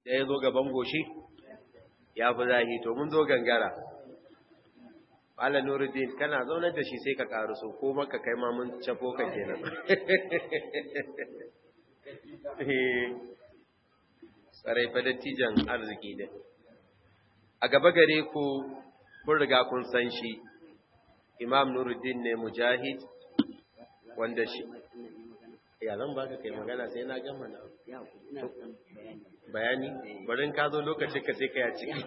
da ya zo gaban goshi ya fi zahi to mun zo gangara Malam Nuruddin kana zaunar da shi sai ka karuso ko maka kai ma mun cafo ka kenan tsarai fa dattijan arziki din a gaba gare ku kun riga kun san shi Imam Nuruddin ne mujahid wanda shi ya zan baka kai magana sai na gama na bayani barin ka zo lokacin ka sai ka ya ciki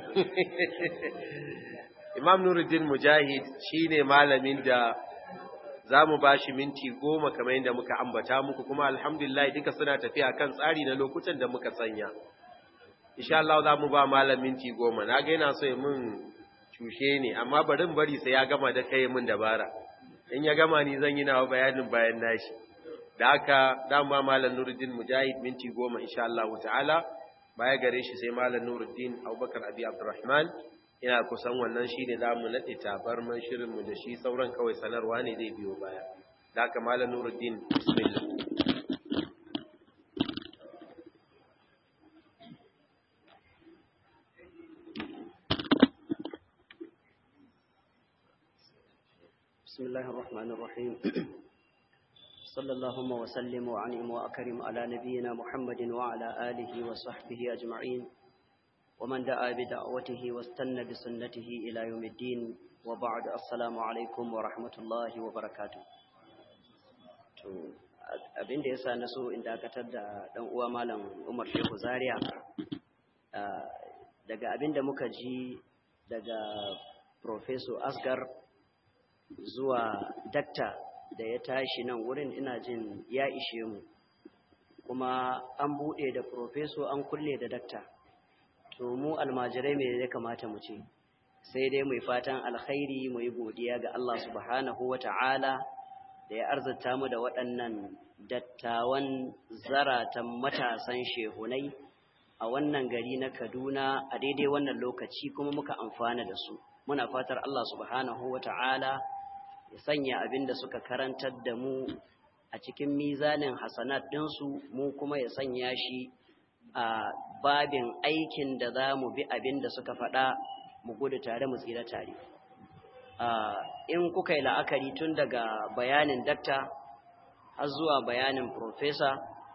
Imam Nuruddin Mujahid shine malamin da zamu bashi minti goma kamar yadda muka ambata muku kuma alhamdulillah duka suna tafiya kan tsari na lokutan da muka sanya insha Allah zamu ba malam minti goma na ga yana so ya mun cushe ne amma barin bari sai ya gama da kai mun dabara in ya gama ni zan yi nawa bayanin bayan nashi da haka dama malam Nuruddin Mujahid minti goma insha Allah ta'ala baya gare shi sai malam Nuruddin Abubakar Abi Abdurrahman ina kusan wannan shine zamu nade tabarman shirin mu da shi sauran kawai sanarwa ne zai biyo baya da haka malam Nuruddin bismillah بسم الله الرحمن الرحيم صلى اللهم وسلم وعنهم وأكرم على نبينا محمد وعلى آله وصحبه أجمعين ومن دعا بدعوته واستنى بسنته إلى يوم الدين وبعد السلام عليكم ورحمة الله وبركاته abin da ya sa na so in dakatar da ɗan uwa malam Umar Shehu Zaria daga abin da muka ji daga Professor Asgar zuwa dakta da ya tashi nan wurin ina jin ya ishe mu kuma an buɗe da Professor an kulle da dakta to mu almajirai me ya kamata mu ce sai dai mai fatan alkhairi mu yi godiya ga Allah subhanahu wa ta'ala da ya arzata mu da waɗannan dattawan zaratan matasan shehunai a wannan gari na Kaduna a daidai wannan lokaci kuma muka amfana da su muna fatar Allah subhanahu wa ta'ala ya sanya abin da suka karantar da mu a cikin mizanin hasanat ɗinsu mu kuma ya sanya shi a babin aikin da za mu bi abin da suka faɗa mu gudu tare mu tsira tare in kuka yi la'akari tun daga bayanin dakta har zuwa bayanin profesa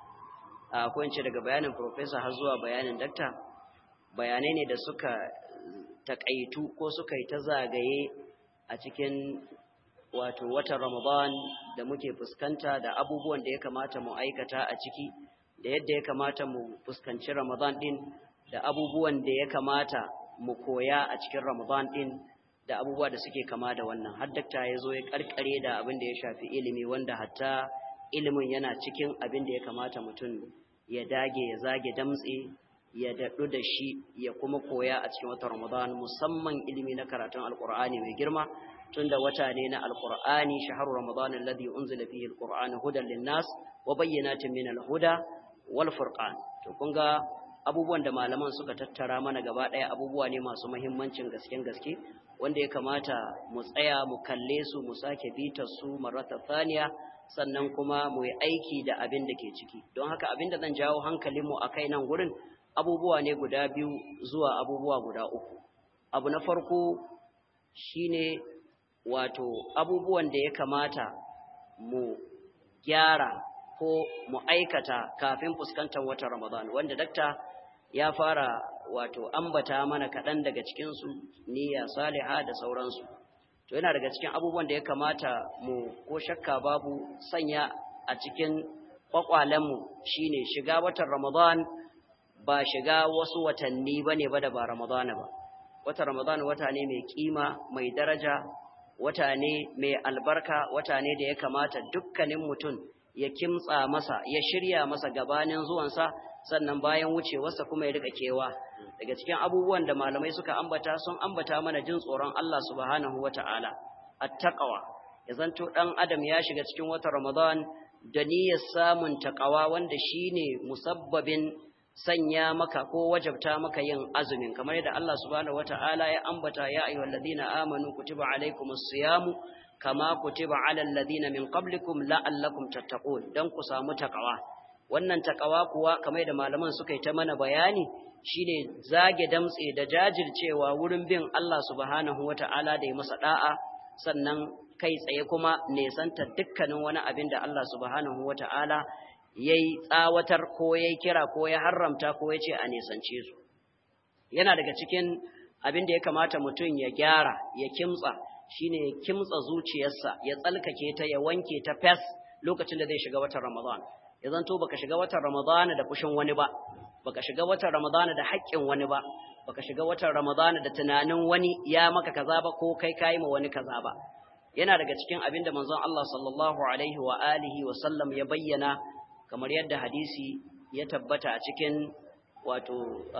ko in ce daga bayanin profesa har zuwa bayanin dakta bayanai ne da suka takaitu ko suka yi ta zagaye a cikin wato watan ramadan da muke fuskanta da abubuwan da ya kamata mu aikata a ciki da yadda ya kamata mu fuskanci ramadan din da abubuwan da ya kamata mu koya a cikin ramadan din da abubuwa da suke kama da wannan har dakta ya zo ya karkare da abin da ya shafi ilimi wanda hatta ilimin yana cikin abin da ya kamata mutum ya dage ya zage damtse ya daɗu da shi ya kuma koya a cikin watan Ramadan musamman ilimi na karatun Alƙur'ani mai girma tunda wata ne na Alƙur'ani shahru Ramadan alladhi unzila fihi alqur'anu hudan linnas wa bayyinatin min alhuda wal furqan to kun ga abubuwan da malaman suka tattara mana gaba ɗaya abubuwa ne masu muhimmancin gasken gaske wanda ya kamata mu tsaya mu kalle su mu sake bitar su marata thaniya sannan kuma mu yi aiki da abin da ke ciki don haka abin da zan jawo hankalinmu a kai nan gurin abubuwa ne guda biyu zuwa abubuwa guda uku abu na farko shine wato abubuwan da ya kamata mu gyara ko mu aikata kafin fuskantar watan Ramadan wanda dakta ya fara wato ambata mana kaɗan daga cikinsu niyya saliha da sauransu to yana daga cikin abubuwan da ya kamata mu ko shakka babu sanya a cikin kwakwalenmu shine shiga watan Ramadan ba shiga wasu watanni bane ba da ba Ramadan ba watan Ramadan wata ne mai kima mai daraja wata ne mai albarka wata ne da ya kamata dukkanin mutum ya kimtsa masa ya shirya masa gabanin zuwansa sannan bayan wucewarsa kuma ya rika kewa daga cikin abubuwan da malamai suka ambata sun ambata mana jin tsoron Allah subhanahu wata'ala at-taqwa ya zanto dan adam ya shiga cikin watan Ramadan da niyyar samun taqwa wanda shine musabbabin sanya maka ko wajabta maka yin azumin kamar yadda Allah subhanahu wata'ala ya ambata ya ayyuhalladhina amanu kutiba alaykumus siyamu kama kutiba alal ladina min qablikum la'allakum tattaqun dan ku samu taqwa wannan takawa kuwa kamar da malaman suka yi ta mana bayani shine zage damtse da jajircewa wurin bin Allah subhanahu wata'ala da ya masa da'a sannan kai tsaye kuma nesanta dukkanin wani abin da Allah subhanahu wata'ala yayi tsawatar ko yayi kira ko ya haramta ko ya ce a nesance su yana daga cikin abin da ya kamata mutum ya gyara ya kimtsa shine ya kimtsa zuciyarsa ya tsalkake ta ya wanke ta fes lokacin da zai shiga watan Ramadan ya zanto baka shiga watan Ramadan da fushin wani ba baka shiga watan Ramadan da haƙƙin wani ba baka shiga watan Ramadan da tunanin wani ya maka kaza ba ko kai kai ma wani kaza ba yana daga cikin abin da manzon Allah sallallahu alaihi wa alihi wa sallam ya bayyana kamar yadda hadisi ya tabbata a cikin wato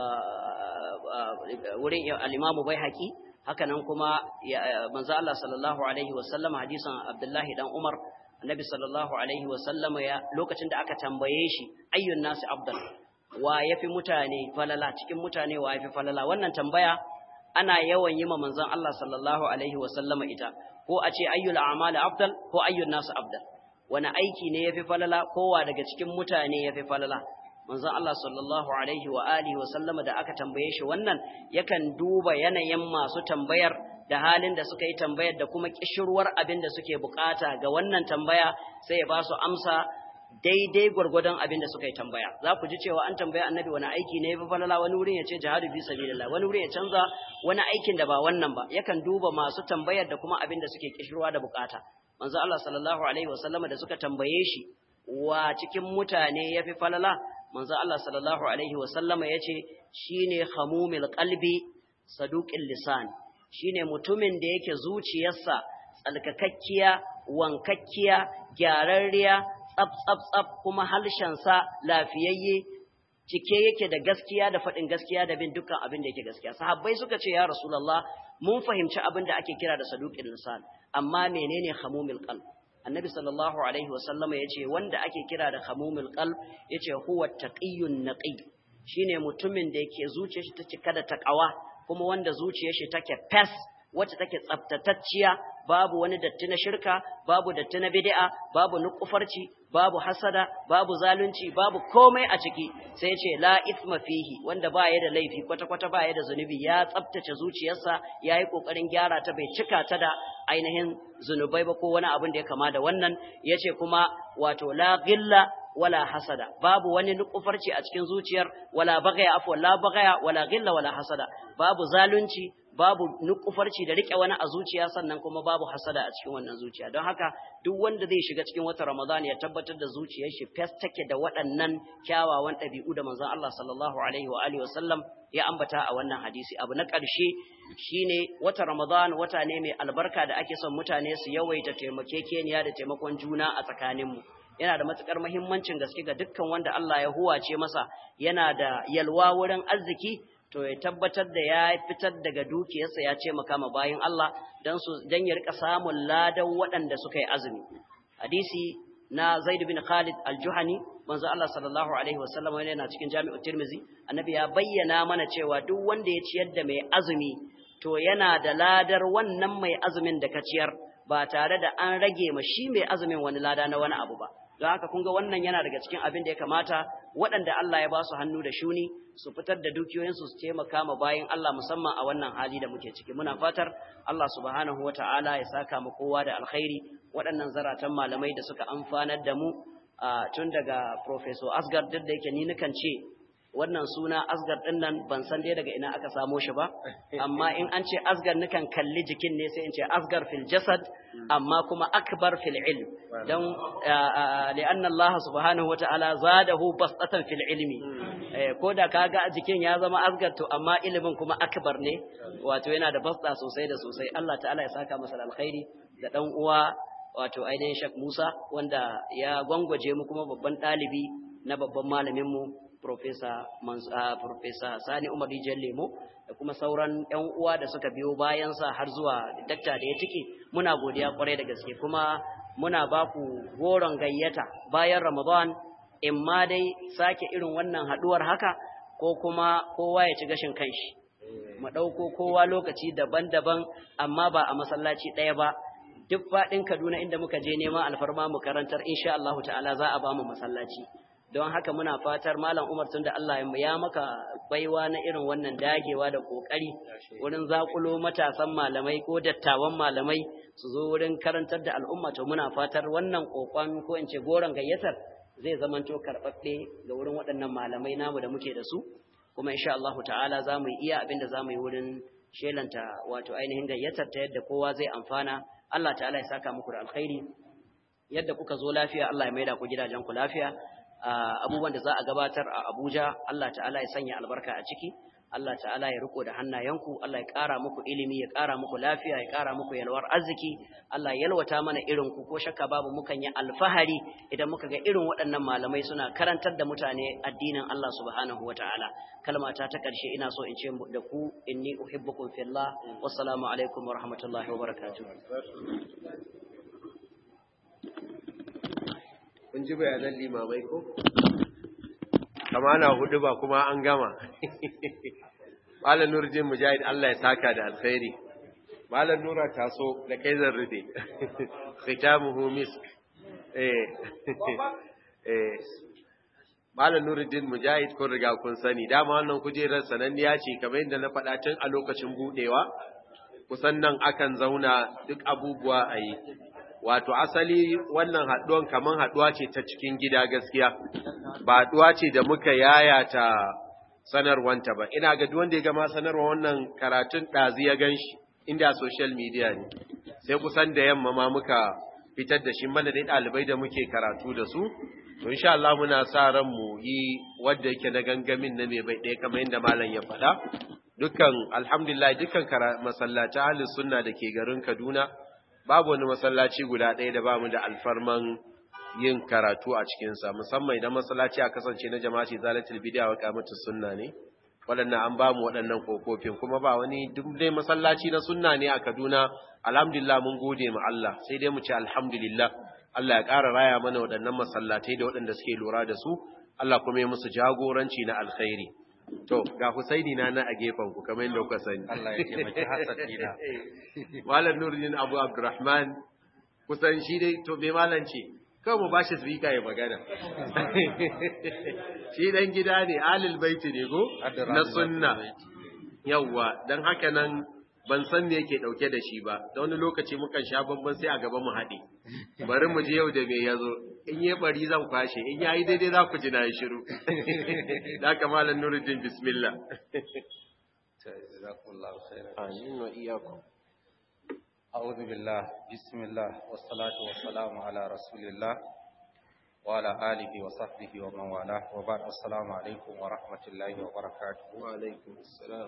wurin al-Imam Baihaqi haka nan kuma manzo Allah sallallahu alaihi wasallam hadisin Abdullahi dan Umar annabi sallallahu alaihi wasallam ya lokacin da aka tambaye shi ayyun nasi afdal wa yafi mutane falala cikin mutane wa yafi falala wannan tambaya ana yawan yi ma manzon Allah sallallahu alaihi wasallam ita ko a ce ayyul a'mali afdal ko ayyun nasi afdal wani aiki ne yafi falala kowa daga cikin mutane yafi falala manzon Allah sallallahu alaihi wa alihi wa sallama da aka tambaye shi wannan yakan duba yanayin masu tambayar da halin da suka yi tambayar da kuma kishirwar abin da suke bukata ga wannan tambaya sai ya ba su amsa daidai gwargwadon abin da suka yi tambaya za ku ji cewa an tambaya annabi wani aiki ne yafi falala wani wurin ya ce jihadu fi sabilillah wani wurin ya canza wani aikin da ba wannan ba yakan duba masu tambayar da kuma abin da suke kishirwa da bukata manzo Allah sallallahu alaihi wa sallama da suka tambaye shi wa cikin mutane yafi falala manzo Allah sallallahu alaihi wa sallama yace shine khamumil qalbi saduqil lisan shine mutumin da yake zuciyarsa tsalkakakkiya wankakkiya gyararriya tsaf tsaf tsaf kuma halshensa lafiyayye cike yake da gaskiya da faɗin gaskiya da bin dukkan abin da yake gaskiya sahabbai suka ce ya rasulullah mun fahimci abin da ake kira da saduqil lisan amma menene khamumil qalb annabi sallallahu alaihi wasallama ya ce wanda ake kira da hamumul qalb ya ce huwa taqiyyun naqi shine mutumin da yake zuciyar shi ta cika da takawa kuma wanda zuciyar shi take fes wacce take tsaftatacciya babu wani datti na shirka babu datti na bid'a babu nukufarci babu hasada babu zalunci babu komai a ciki sai ya ce la ithma fihi wanda ba ya da laifi kwata kwata ba ya da zunubi ya tsaftace zuciyarsa ya yi kokarin gyara ta bai cika ta da ainihin zunubai ba ko wani abin da ya kama da wannan ya ce kuma wato la gilla wala hasada babu wani nukufarci a cikin zuciyar wala bagaya afwa la bagaya wala gilla wala hasada babu zalunci babu nukufarci da rike wani a zuciya sannan kuma babu hasada a cikin wannan zuciya don haka duk wanda zai shiga cikin watan Ramadan ya tabbatar da zuciyar shi fes take da waɗannan kyawawan ɗabi'u da manzon Allah sallallahu alaihi wa alihi wasallam ya ambata a wannan hadisi abu na ƙarshe shine watan Ramadan wata ne mai albarka da ake son mutane su yawaita taimakekeniya da taimakon juna a tsakaninmu yana da matukar muhimmancin gaske ga dukkan wanda Allah ya huwace masa yana da yalwa wurin arziki to ya tabbatar da ya fitar daga dukiyarsa ya ce makama bayin Allah dan su dan ya rika samun ladan waɗanda suka yi azumi hadisi na Zaid bin Khalid al-Juhani manzo Allah sallallahu alaihi wasallam yana cikin Jami'u Tirmizi annabi ya bayyana mana cewa duk wanda ya ciyar da mai azumi to yana da ladar wannan mai azumin da ka ciyar ba tare da an rage ma shi mai azumin wani lada na wani abu ba don haka kun ga wannan yana daga cikin abin da ya kamata waɗanda Allah ya ba su hannu da shuni su fitar da dukiyoyinsu su taimaka ma bayin Allah musamman a wannan hali da muke ciki muna fatar Allah subhanahu wata'ala ya saka mu kowa da alkhairi waɗannan zaratan malamai da suka amfanar da mu tun daga Professor Asgar duk da yake ni nukan ce wannan suna asgar ɗin nan ban san dai daga ina aka samo shi ba amma in an ce asgar nukan kalli jikin ne sai in ce asgar fil jasad amma kuma akbar fil ilm don li'anna Allah subhanahu wa ta'ala zadahu basatan fil ilmi ko da kaga jikin ya zama asgar to amma ilimin kuma akbar ne wato yana da basta sosai da sosai Allah ta'ala ya saka masa alkhairi da dan uwa wato ainihin Sheikh Musa wanda ya gwangwaje mu kuma babban ɗalibi na babban malamin mu Profesa Profesa Sani Umar Rijiyar Lemo da kuma sauran ‘yan uwa da suka biyo bayansa har zuwa dakta da ya tike muna godiya kwarai da gaske kuma muna ba ku goron gayyata bayan Ramadan in ma dai sake irin wannan haɗuwar haka ko kuma kowa ya ci gashin kanshi. Mu ɗauko kowa lokaci daban-daban amma ba a masallaci ɗaya ba duk faɗin Kaduna inda muka je neman alfarma mu karantar insha Allah ta'ala za a ba mu masallaci. don haka muna fatar malam Umar tunda Allah ya maka baiwa na irin wannan dagewa da kokari wurin zakulo matasan malamai ko dattawan malamai su zo wurin karantar da al'umma to muna fatar wannan kokon ko in ce goron gayyatar zai zamanto karɓaɓɓe ga wurin waɗannan malamai namu da muke da su kuma insha Allah ta'ala za mu iya abin da za mu yi wurin shelanta wato ainihin gayyatar ta yadda kowa zai amfana Allah ta'ala ya saka muku da alkhairi yadda kuka zo lafiya Allah ya maida ku gidajen ku lafiya abubuwan da za a gabatar a Abuja Allah ta'ala ya sanya albarka a ciki Allah ta'ala ya riko da hannayenku Allah ya ƙara muku ilimi ya ƙara muku lafiya ya ƙara muku yalwar arziki Allah ya yalwata mana irin ku ko shakka babu mukan yi alfahari idan muka ga irin waɗannan malamai suna karantar da mutane addinin Allah subhanahu wata'ala kalmata ta ƙarshe ina so in ce da ku inni uhibbukum fillah wassalamu alaikum wa rahmatullahi wa barakatuh kun ji bayanan limamai ko kama na hudu ba kuma an gama malam nurjin mujahid Allah ya saka da alkhairi malam nura taso da kai zan rufe khitamuhu misk eh eh malam nurjin mujahid kun riga kun sani dama wannan kujerar sananniya ce kamar yadda na faɗa tun a lokacin budewa kusan nan akan zauna duk abubuwa a yi wato asali wannan haɗuwan kaman haɗuwa ce ta cikin gida gaskiya ba haɗuwa ce da muka yayata sanarwanta ba ina ga duk wanda ya gama sanarwa wannan karatun ɗazi ya gan shi inda social media ne sai kusan da yamma ma muka fitar da shi mana dai ɗalibai da muke karatu da su to insha Allah muna sa ran mu yi wanda yake na gangamin na mai bai ɗaya kamar yadda malam ya faɗa dukkan alhamdulillah dukkan masallata ahlus sunna da ke garin Kaduna babu wani masallaci guda ɗaya da bamu da alfarman yin karatu a cikinsa musamman idan masallaci a kasance na jama'a ce zalatul bid'a wa qamatus sunna ne waɗannan an bamu waɗannan kokofin kuma ba wani duk dai masallaci na sunna ne a Kaduna alhamdulillah mun gode ma Allah sai dai mu ce alhamdulillah Allah ya ƙara raya mana waɗannan masallatai da waɗanda suke lura da su Allah kuma ya musu jagoranci na alkhairi To, ga Husaini na na a gefen ku kamar yadda kuka sani. Allah ya taimaki Hassan dina. Malam Nuruddin Abu Abdurrahman kusan shi dai to me malam ce? Kawai mu bashi speaker ya magana. Shi dan gida ne, alil baiti ne go na sunna. Yawwa, dan haka nan ban san me yake dauke da shi ba. Da wani lokaci mukan sha bamban sai a gaba mu haɗe. Bari mu je yau da me yazo. in yi bari zan kwashe in yayi daidai za ku ji na yi shiru da kamalan nuruddin bismillah amin wa iyyakum a'udhu billah bismillah wassalatu wassalamu ala rasulillah wa ala alihi wa sahbihi wa man wala wa ba'd assalamu alaikum wa rahmatullahi wa barakatuh wa alaikum assalam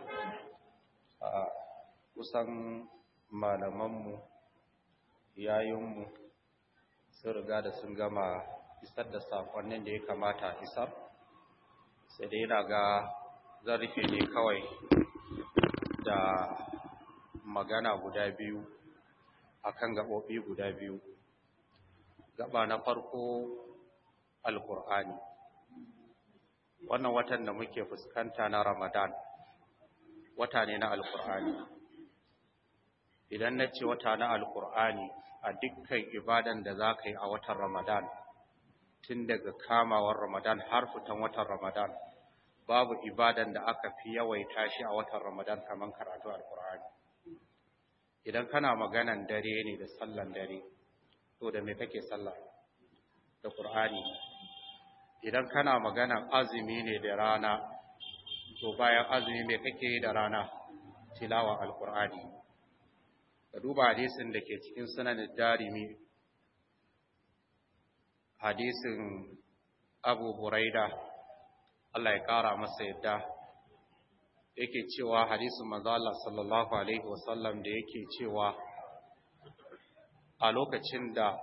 kusan malamanmu yayinmu sun riga da sun gama isar da sakonnin da ya kamata isar sai dai yana ga zan rufe ne kawai da magana guda biyu akan gaɓoɓi guda biyu gaba na farko alkur'ani wannan watan da muke fuskanta na ramadan wata ne na alkur'ani idan na ce wata na alkur'ani a dukkan ibadan da za ka yi a watan Ramadan, tun daga kamawar Ramadan har fitan watan Ramadan, babu ibadan da aka fi yawaita shi a watan Ramadan kamar karatu Al-Qur'ani. Idan kana maganan dare ne da sallan dare, to da me kake sallah? Da Qur'ani. Idan kana maganan azumi ne da rana, to bayan azumi me kake yi da rana? Tilawa Al-Qur'ani. ka duba hadisin da ke cikin sunan darimi hadisin abu buraida Allah ya ƙara masa yadda yake cewa hadisin manzo Allah sallallahu alaihi wasallam da yake cewa a lokacin da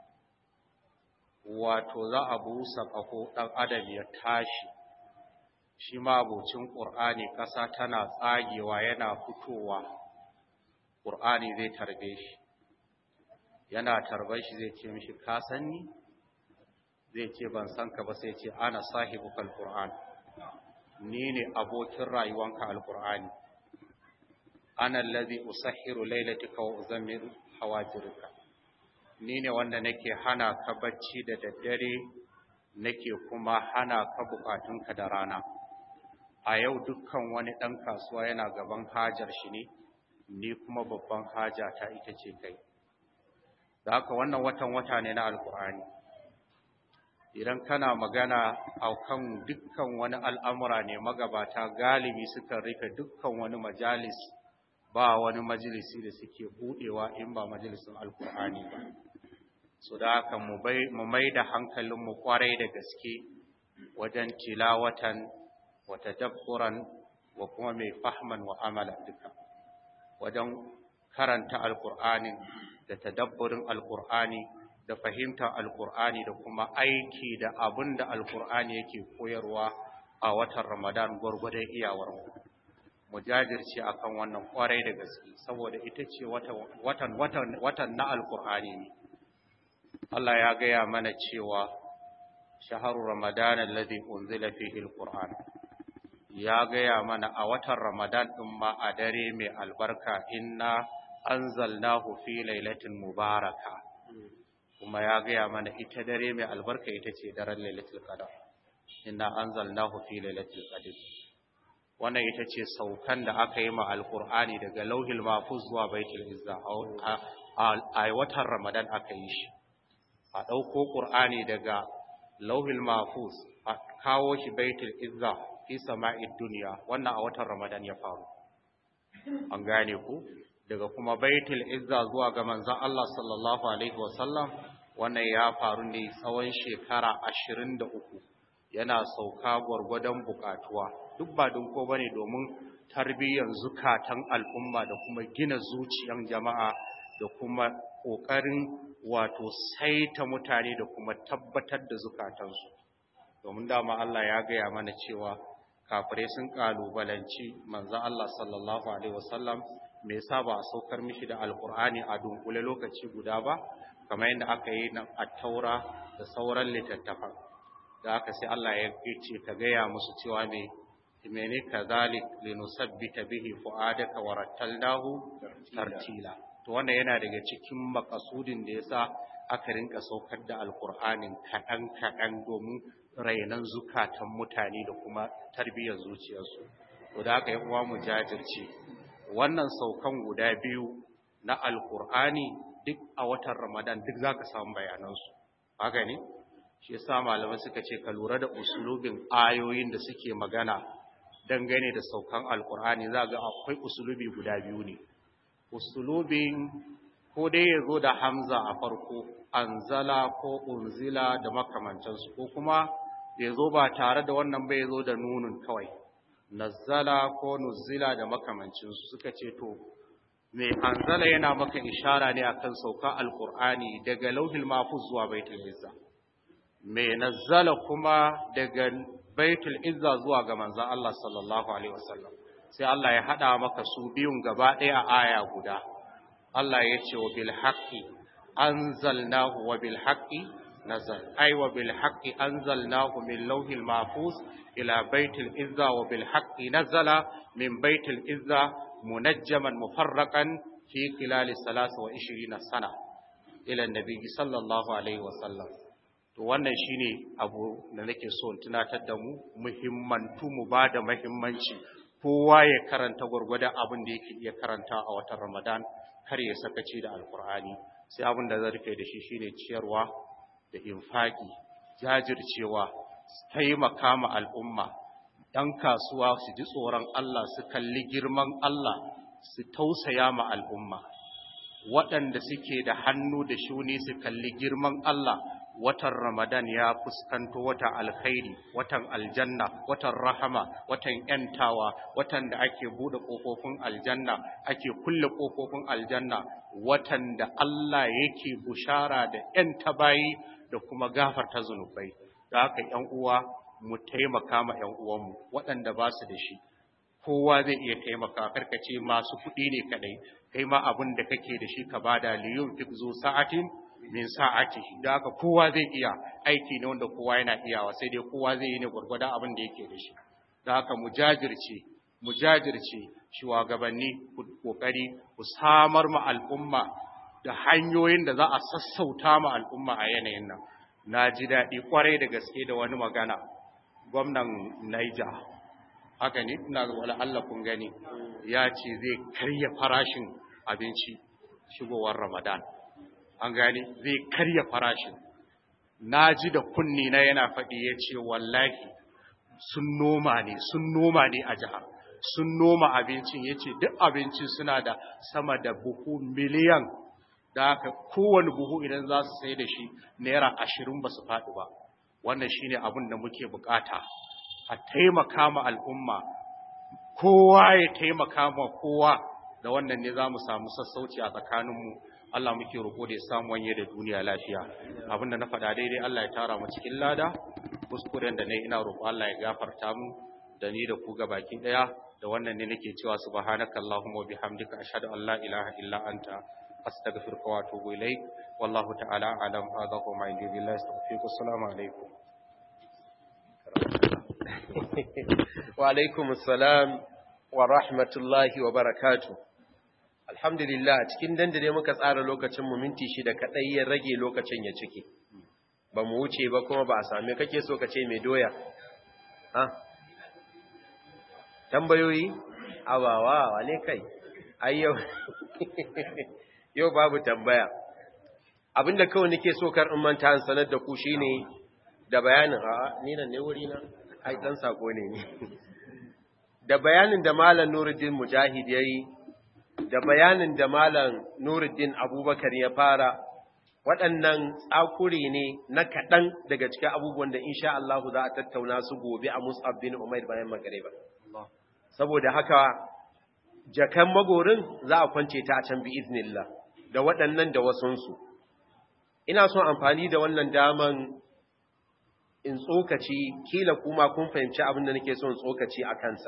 wato za a busa ƙaho ɗan adam ya tashi shi ma abocin ƙur'ani ƙasa tana tsagewa yana fitowa ƙur'ani zai tarbe shi yana tarbar shi zai ce mishi ka san ni zai ce ban san ka ba sai ce ana sahibuka alquran ni ne abokin rayuwanka alqur'ani ana allazi usahhiru laylatika wa uzammiru hawajirka ni ne wanda nake hana ka bacci da daddare nake kuma hana ka bukatunka da rana a yau dukkan wani ɗan kasuwa yana gaban hajar shi ne ni kuma babban haja ta ita ce kai da haka wannan watan wata ne na alkur'ani idan kana magana a kan dukkan wani al'amura ne magabata galibi sukan rufe dukkan wani majalis ba wani majalisi da suke buɗewa in ba majalisin alkur'ani ba su da haka mu mai da hankalinmu kwarai da gaske wajen tilawatan wa tadabburan wa kuma mai fahman wa amala duka wajen karanta alkur'anin da tadabburin alkur'ani da fahimtar alkur'ani da kuma aiki da abin da alkur'ani yake koyarwa a watan ramadan gwargwadon iyawar mu jajirce akan wannan kwarai da gaske saboda ita ce watan watan na alkur'ani ne Allah ya gaya mana cewa shaharu ramadan alladhi unzila fihi alquran ya gaya mana a watan ramadan din ma a dare mai albarka inna anzalnahu fi lailatin mubaraka kuma ya gaya mana ita dare mai albarka ita ce daren lailatul qadar inna anzalnahu fi lailatul qadr wannan ita ce saukan da aka yi ma alqur'ani daga lauhil mahfuz zuwa baitul izza a watan ramadan aka yi shi a ɗauko ƙur'ani daga lauhil mahfuz a kawo shi baitul izza fi sama'id duniya wannan a watan ramadan ya faru an gane ku daga kuma baitul izza zuwa ga manzon Allah sallallahu alaihi wasallam wannan ya faru ne tsawon shekara 23 yana sauka gwargwadon bukatuwa duk ba don ko bane domin tarbiyyar zukatan al'umma da kuma gina zuciyan jama'a da kuma kokarin wato saita mutane da kuma tabbatar da zukatansu domin dama Allah ya gaya mana cewa kafirai sun kalubalanci manzon Allah sallallahu alaihi wasallam me yasa ba a saukar mishi da alkur'ani a dunkule lokaci guda ba kamar yadda aka yi na attaura da sauran littattafan da aka sai Allah ya ce ka gaya musu cewa me mene kazalik linusabbita bihi fuadaka wa rattalnahu tartila to wannan yana daga cikin makasudin da yasa aka rinka saukar da alkur'anin kaɗan kaɗan domin rainan zukatan mutane da kuma tarbiyyar zuciyarsu to da aka yi uwa mu jajirce wannan saukan guda biyu na alkur'ani duk a watan ramadan duk za ka samu bayanansu haka ne shi yasa malamai suka ce ka lura da usulubin ayoyin da suke magana dangane da saukan alkur'ani za ga akwai usulubi guda biyu ne usulubin ko dai ya zo da hamza a farko anzala ko unzila da makamantansu ko kuma ya zo ba tare da wannan bai zo da nunin kawai nazzala ko nuzila da makamancinsu suka ce to mai anzala yana maka ishara ne akan sauka alkur'ani daga lauhil mahfuz zuwa baitul izza mai nazzala kuma daga baitul izza zuwa ga manzon Allah sallallahu alaihi wasallam sai Allah ya hada maka su biyun gaba ɗaya a aya guda Allah ya ce wa bil haqqi anzalnahu wa bil haqqi nazal ay wa bil haqqi anzalnahu min lauhil mahfuz ila baitul izza wa bil haqqi nazala min baitul izza munajjaman mufarraqan fi khilal 23 sana ila annabi sallallahu alaihi wasallam to wannan shine abu da nake so in tunatar da mu muhimmantu mu bada muhimmanci kowa ya karanta gurgurda abin da yake iya karanta a watan Ramadan kar ya sakaci da alkur'ani sai abin da zai rufe da shi shine ciyarwa da infaki jajircewa taimaka ma al'umma ɗan kasuwa su ji tsoron Allah su kalli girman Allah su tausaya ma al'umma waɗanda suke da hannu da shuni su kalli girman Allah watan Ramadan ya fuskanto watan alkhairi watan aljanna watan rahama watan yantawa watan da ake bude kofofin aljanna ake kulle kofofin aljanna watan da Allah yake bushara da yanta bayi da kuma gafarta zunubai da haka ƴan uwa mu taimaka ma ƴan uwanmu waɗanda ba su da shi kowa zai iya taimaka karkace masu kuɗi ne kadai kai ma abin da kake da shi ka bada liyun fi zu sa'atin min sa'atihi da haka kowa zai iya aiki ne wanda kowa yana iyawa sai dai kowa zai yi ne gurgurda abin da yake da shi da haka mu jajirce mu jajirce shugabanni ku kokari ku samar ma al'umma da hanyoyin da za a sassauta ma al'umma a yanayin nan na ji daɗi ƙwarai da gaske da wani magana gwamnan Niger haka ne ina wala Allah kun gani ya ce zai karya farashin abinci shigowar Ramadan an gani zai karya farashin na ji da kunni na yana faɗi ya ce wallahi sun noma ne sun noma ne a jihar sun noma abincin ya ce duk abincin suna da sama da buhu miliyan da haka kowane buhu idan za su sai da shi naira ashirin ba su faɗi ba wannan shine abin da muke bukata a taimaka ma al'umma kowa ya taimaka ma kowa da wannan ne za mu samu sassauci a tsakaninmu Allah muke roƙo da ya samu wanye da duniya lafiya abinda na faɗa daidai Allah ya tara mu cikin lada kuskuren da ne ina roƙo Allah ya gafarta mu da ni da ku ga baki ɗaya da wannan ne nake cewa subhanaka allahumma wa bihamdika ashhadu an la ilaha illa anta astaghfiruka wa atubu ilaik wallahu ta'ala alam hadha wa ma indi billahi astaghfiruka assalamu alaikum wa alaikum assalam wa rahmatullahi wa barakatuh alhamdulillah cikin dandare muka tsara lokacin mu minti shida kadai ya rage lokacin ya cike ba mu wuce ba kuma ba a same kake so ka ce mai doya ha tambayoyi awawa wane kai ai yau yau babu tambaya abinda kawai nake so kar in manta an sanar da ku shine da bayanin a ni nan ne wuri na ai dan sako ne ni da bayanin da malam Nuruddin Mujahid yayi da bayanin da malam Nuruddin Abubakar ya fara waɗannan tsakuri ne na kaɗan daga cikin abubuwan da insha Allah za a tattauna su gobe a Mus'ab bin Umair bayan magariba saboda haka jakan magorin za a kwance ta a can bi iznillah da waɗannan da wasunsu ina son amfani da wannan daman in tsokaci kila kuma kun fahimci abin da nake son tsokaci a kansa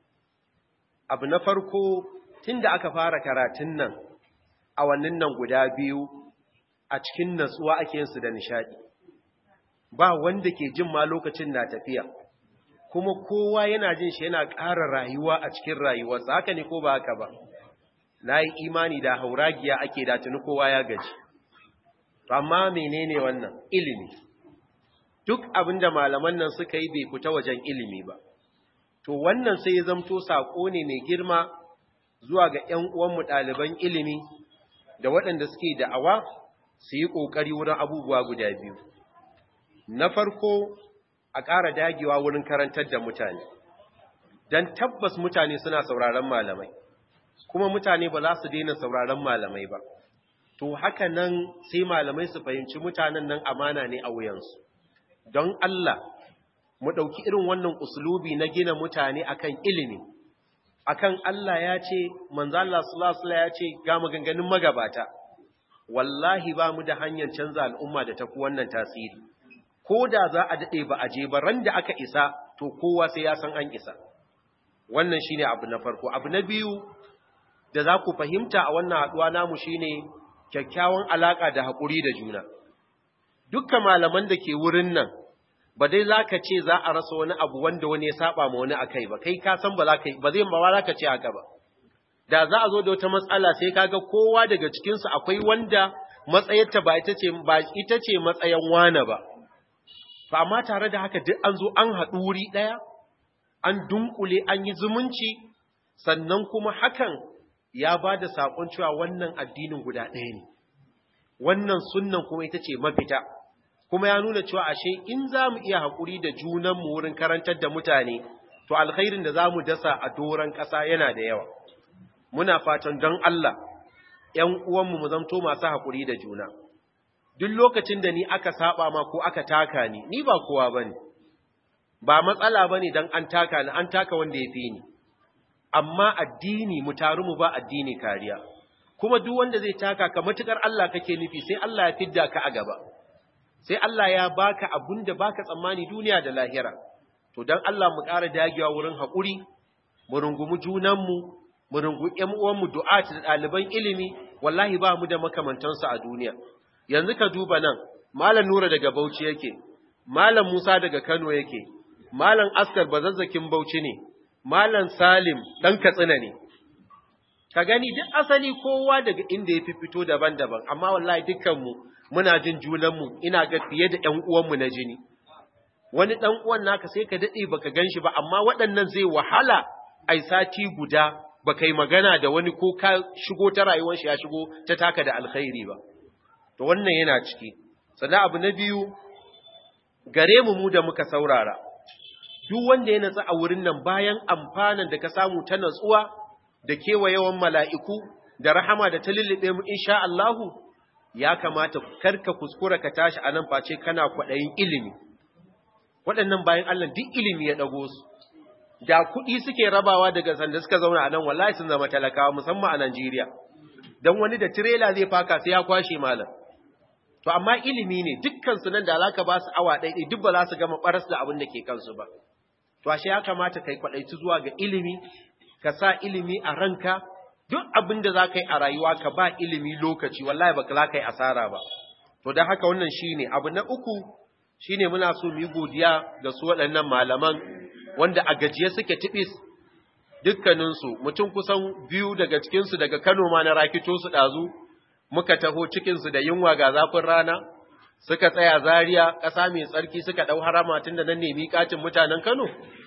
abu na farko tun da aka fara karatun nan a wannan nan guda biyu a cikin natsuwa ake yinsu da nishadi ba wanda ke jin ma lokacin na tafiya kuma kowa yana jin shi yana ƙara rayuwa a cikin rayuwarsa haka ne ko ba haka ba na yi imani da hauragiya ake da tuni kowa ya gaji amma menene wannan ilimi duk abinda malaman nan suka yi bai fita wajen ilimi ba to wannan sai ya zamto sako ne mai girma zuwa ga ƴan uwanmu ɗaliban ilimi da waɗanda suke da'awa su yi ƙoƙari wurin abubuwa guda biyu na farko a ƙara dagewa wurin karantar da mutane don tabbas mutane suna sauraron malamai kuma mutane ba za su daina sauraron malamai ba to haka nan sai malamai su fahimci mutanen nan amana ne a wuyansu don Allah mu ɗauki irin wannan usulubi na gina mutane akan ilimi akan Allah ya ce manzo Allah sallallahu alaihi ya ce ga maganganun magabata wallahi ba mu da hanyar canza al'umma da tafi wannan tasiri ko da za a dade ba a je ba ran da aka isa to kowa sai ya san an isa wannan shine abu na farko abu na biyu da za ku fahimta a wannan haduwa namu shine kyakkyawan alaka da hakuri da juna dukkan malaman da ke wurin nan ba dai za ka ce za a rasa wani abu wanda wani ya saba ma wani akai ba kai ka san ba za ka ba zai ba za ka ce haka ba da za a zo da wata matsala sai kaga kowa daga cikin su akwai wanda matsayarta ba ita ce ba ita ce matsayin wane ba to amma tare da haka duk an zo an haɗu wuri ɗaya an dunkule an yi zumunci sannan kuma hakan ya ba da saƙon cewa wannan addinin guda ɗaya ne wannan sunnan kuma ita ce mafita kuma ya nuna cewa ashe in za mu iya haƙuri da junanmu wurin karantar da mutane, to alkhairin da za mu dasa a doron ƙasa yana da yawa. Muna fatan don Allah, ‘yan uwanmu mu zamto masu haƙuri da juna. Duk lokacin da ni aka saba ma ko aka taka ni, ni ba kowa ba ne, ba matsala ba ne don an taka ni, an taka wanda ya fi ni. Amma addini mu taru mu ba addini kariya. Kuma duk wanda zai taka ka matuƙar Allah kake nufi sai Allah ya fidda ka a gaba. sai Allah ya baka abun da baka tsammani duniya da lahira to dan Allah mu ƙara dagewa wurin haƙuri mu rungumi junanmu mu rungumi ƴan uwanmu du'at da ɗaliban ilimi wallahi ba mu da makamantansu a duniya yanzu ka duba nan malam Nura daga Bauchi yake malam Musa daga Kano yake malam Askar bazazzakin Bauchi ne malam Salim dan Katsina ne ka gani duk asali kowa daga inda ya fito daban-daban amma wallahi dukkanmu muna jin junanmu ina ga fiye da ƴan uwanmu na jini wani ɗan uwan naka sai ka daɗe baka gan shi ba amma waɗannan zai wahala ai sati guda baka yi magana da wani ko ka shigo ta rayuwar shi ya shigo ta taka da alkhairi ba to wannan yana ciki sannan abu na biyu gare mu mu da muka saurara duk wanda ya natsa a wurin nan bayan amfanan da ka samu ta natsuwa da kewayewan mala'iku da rahama da ta lullube mu insha Allahu ya kamata karka kuskura ka tashi a nan face kana kwaɗayin ilimi waɗannan bayan Allah duk ilimi ya ɗago su da kuɗi suke rabawa daga sanda suka zauna a nan wallahi sun zama talakawa musamman a Najeriya don wani da tirela zai faka sai ya kwashe malam to amma ilimi ne dukkan su nan da alaka ba su awa ɗaiɗai duk ba za su gama ɓaras da abin da ke kansu ba to ashe ya kamata kai kwaɗaici zuwa ga ilimi ka sa ilimi a ranka duk abin da za ka yi a rayuwa ka ba ilimi lokaci wallahi ba za ka yi asara ba to don haka wannan shine abu na uku shine muna so mu yi godiya ga su waɗannan malaman wanda a gajiye suke tibis dukkaninsu mutum kusan biyu daga cikinsu daga Kano ma na rakito su ɗazu muka taho cikinsu da yunwa ga zafin rana suka tsaya Zaria ƙasa mai tsarki suka ɗau harama tun da nan ne miƙacin mutanen Kano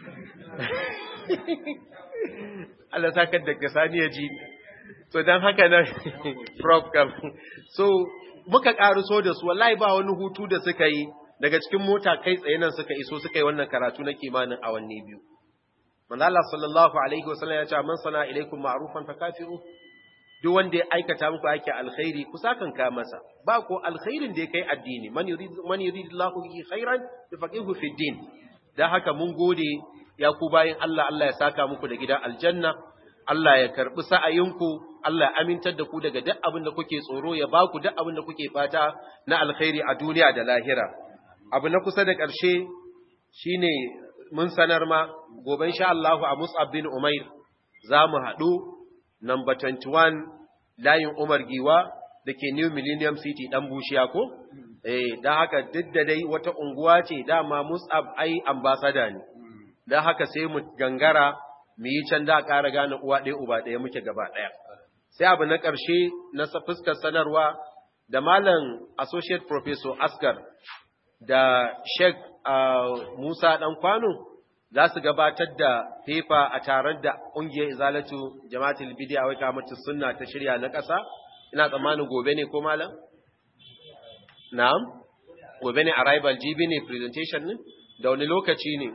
Allah sakar da kasani ya ji so don haka nan prof kam so muka ƙaruso da su wallahi ba wani hutu da suka yi daga cikin mota kai tsaye nan suka iso suka yi wannan karatu na kimanin awanni biyu manzo Allah sallallahu alaihi wasallam ya ce man sana ilaikum ma'rufan fakafiru duk wanda ya aikata muku ake alkhairi ku sakan ka masa ba ko alkhairin da ya kai addini man yurid man yuridillahu bihi khairan yafaqihu fi din dan haka mun gode ya ku bayin Allah Allah ya saka muku da gidan aljanna Allah ya karbi sa'ayinku Allah ya amintar da ku daga duk abin da kuke tsoro ya ba ku duk abin da kuke fata na alkhairi a duniya da lahira abu na kusa da ƙarshe shine mun sanar ma gobe insha Allahu a Mus'ab bin Umair za mu haɗu number 21 layin Umar Giwa da ke New Millennium City ɗan bushiya ko? Eh, don haka duk da dai wata unguwa ce dama Mus'ab ai ambasada ne, don haka sai mu gangara mu yi can da ƙara gane uwa ɗaya uba ɗaya muke gaba ɗaya. Sai abu na ƙarshe na fuskar sanarwa da Malam Associate Professor Asgar da Sheikh uh, Musa ɗan kwano za su gabatar da fefa a taron da ƙungiyar izalatu jama'atul bidiya wai kamata sunna ta shirya na ƙasa ina tsammanin gobe ne ko malam na'am gobe ne arrival GB ne presentation ne da wani lokaci ne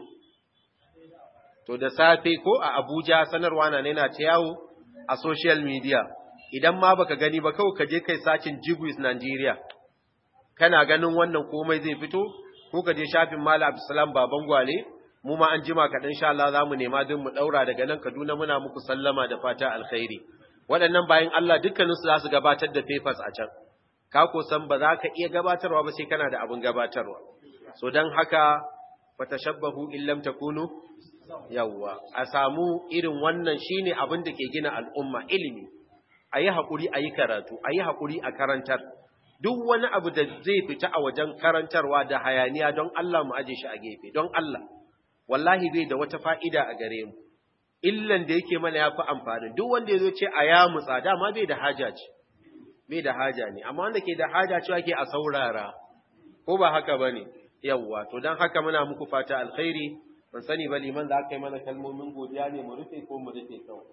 to da safe ko a Abuja sanarwa na nena ta yawo a social media idan ma baka gani ba kawai ka je kai sacin Jibwis Nigeria kana ganin wannan komai zai fito ko ka je shafin Malam Abdulsalam Baban Gwale mu ma an jima kaɗan sha Allah za mu nema don mu ɗaura daga nan Kaduna muna muku sallama da fata alkhairi waɗannan bayan Allah dukkaninsu za su gabatar da papers a can ka ko san ba za ka iya gabatarwa ba sai kana da abin gabatarwa so don haka fatashabbahu in lam takunu yawwa a samu irin wannan shine abin da ke gina al'umma ilimi ayi hakuri ayi karatu ayi hakuri a karantar duk wani abu da zai fita a wajen karantarwa da hayaniya don Allah mu aje shi a gefe don Allah wallahi bai da wata fa'ida a gare mu illan da yake mana yafi amfani duk wanda yazo ce a ya mutsa dama bai da haja ce bai da haja ne amma wanda ke da haja cewa ke a saurara ko ba haka bane yawwa to dan haka muna muku fata alkhairi ban sani ba liman da aka yi mana kalmomin godiya ne mu rufe ko mu rufe kawai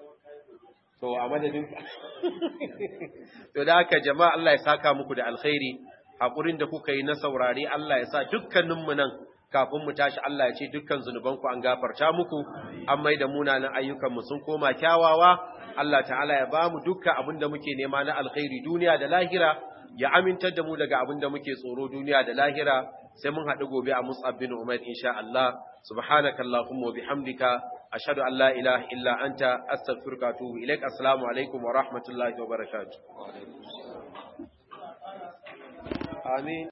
to a madadin to da haka jama'a Allah ya saka muku da alkhairi hakurin da kuka yi na saurare Allah ya sa dukkanin mu nan kafin mu tashi Allah ya ce dukkan zunuban ku an gafarta muku an mai da munanan ayyukan mu sun koma kyawawa Allah ta'ala ya bamu dukkan abin da muke nema na alkhairi duniya da lahira ya amintar da mu daga abin da muke tsoro duniya da lahira sai mun haɗu gobe a Mus'ab bin Umair insha Allah subhanaka allahumma wa bihamdika ashhadu an la ilaha illa anta astaghfiruka wa atubu ilaik assalamu alaikum wa rahmatullahi wa barakatuh amin